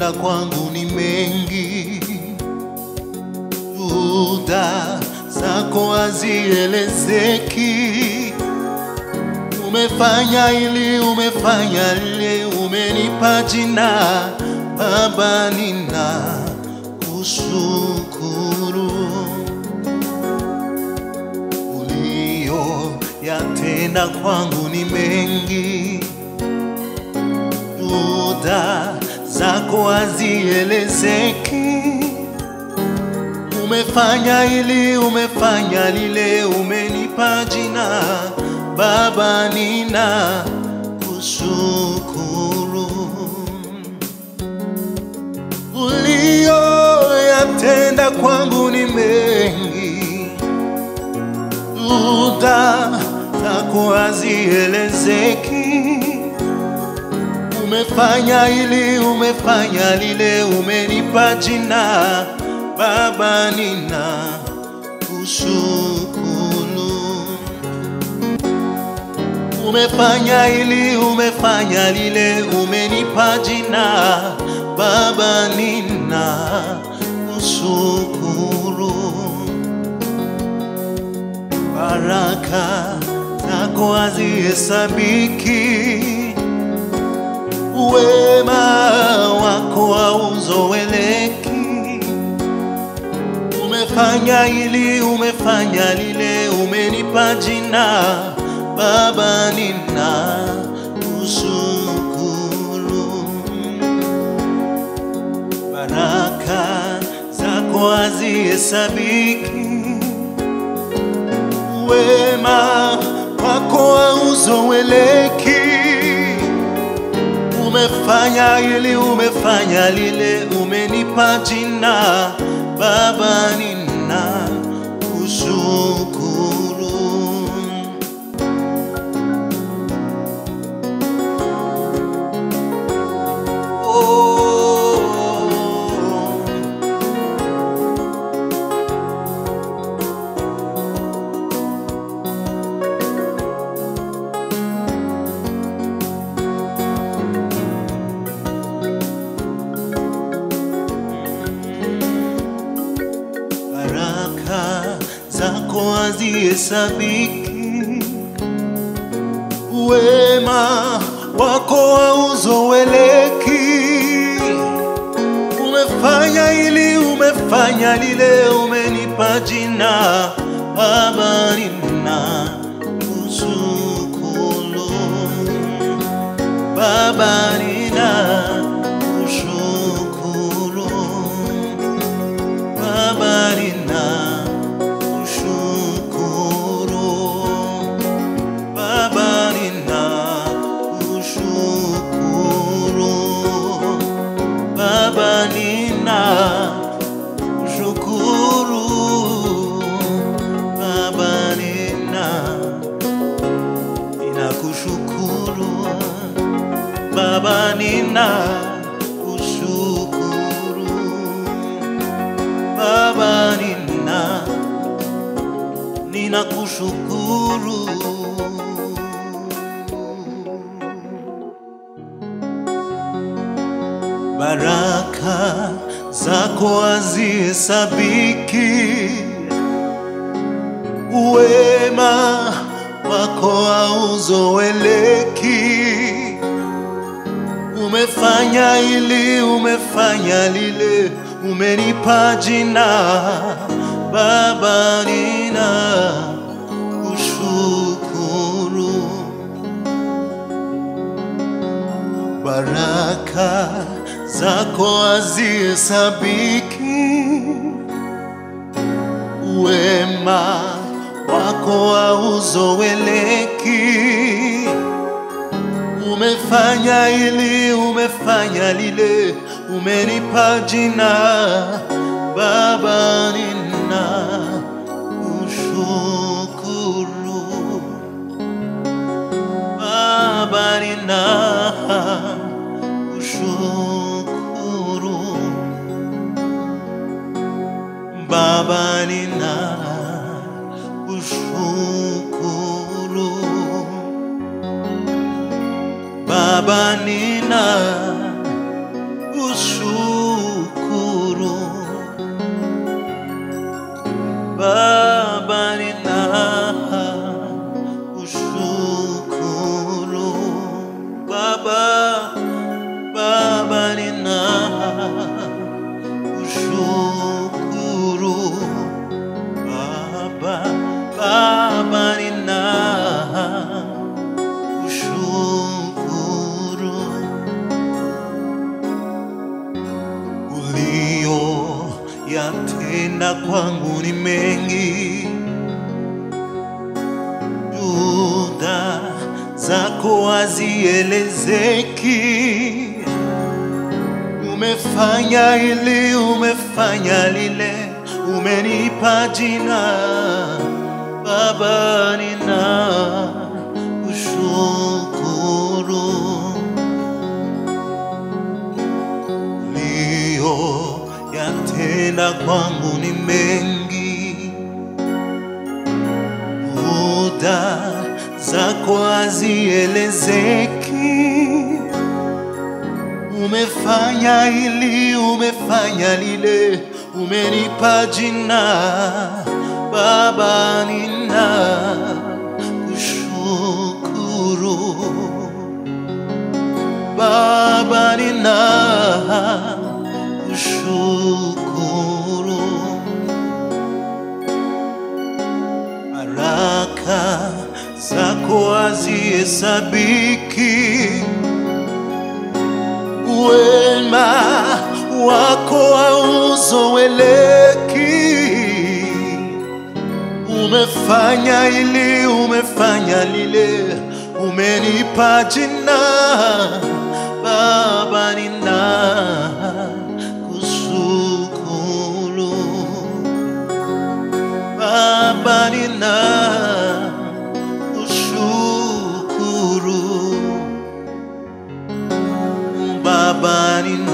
yatenda kwangu ni mengi, juhuda zako hazielezeki. Umefanya ili, umefanya lile, umenipa jina Baba, nina kushukuru ulio yatenda kwangu ni mengi, juhuda zako hazielezeki. Umefanya ili, umefanya lile, umenipa jina Baba, nina kushukuru ulioyatenda kwangu ni mengi, juhuda zako hazielezeki. Umefanya ili, umefanya lile, umenipa jina Baba, nina kushukuru. Umefanya ili, umefanya lile, umenipa jina Baba, nina kushukuru. Baraka zako hazihesabiki, wema wako hauzoeleki. Umefanya ili, umefanya lile, umenipa jina Baba, nina kushukuru. Baraka zako hazihesabiki, wema wako hauzoeleki. Umefanya ili, umefanya lile, umenipa jina Baba, nina kushukuru. Oh. Baraka zako hazihesabiki, wema wako hauzoeleki. Umefanya ili, umefanya lile, umenipa jina Baba, nina kushukuru. Baba, nina kushukuru. Baba, nina kushukuru. Baba, nina kushukuru. Baba, nina kushukuru. Baba, nina ninakushukuru. Baba, nina kushukuru. Baba, nina ninakushukuru. Baraka zako hazihesabiki, wema wako hauzoeleki. Umefanya ili, umefanya lile, umenipa jina Baba, nina kushukuru. Baraka zako hazihesabiki, wema wako hauzoeleki. Umefanya ili, umefanya lile, umenipa jina Baba, nina kushukuru. Baba, nina kushukuru. Baba, nina kushukuru. Baba, nina kushukuru. kwangu ni mengi, juhudi zako hazielezeki. Umefanya hili, umefanya lile, umenipa jina Baba, nina kushukuru ulio yatenda kwangu ni mengi, muda zako hazielezeki. Umefanya hili, umefanya lile, umenipa jina Baba, nina kushukuru Baba, nina kushukuru baraka zako hazihesabiki, wema wako hauzoeleki. Umefanya hili, umefanya lile, umenipa jina Baba, nina kushukuru Baba, nina kushukuru Baba, nina